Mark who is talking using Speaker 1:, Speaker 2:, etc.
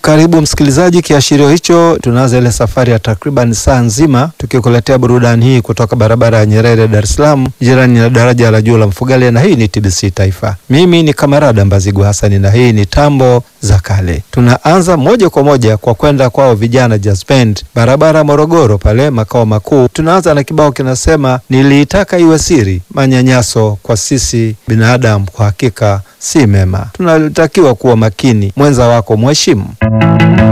Speaker 1: Karibu msikilizaji, kiashirio hicho, tunaanza ile safari ya takriban saa nzima tukikuletea burudani hii kutoka barabara ya Nyerere, Dar es Salaam, jirani na daraja la juu la Mfugale, na hii ni TBC Taifa. Mimi ni Kamarada Mbazigu Hasani na hii ni tambo za kale. Tunaanza moja kwa moja kwa kwenda kwao vijana Jazz Band, barabara Morogoro pale makao makuu. Tunaanza na kibao kinasema niliitaka iwe siri, manyanyaso kwa sisi binadamu kwa hakika si mema, tunatakiwa kuwa makini, mwenza wako mheshimu.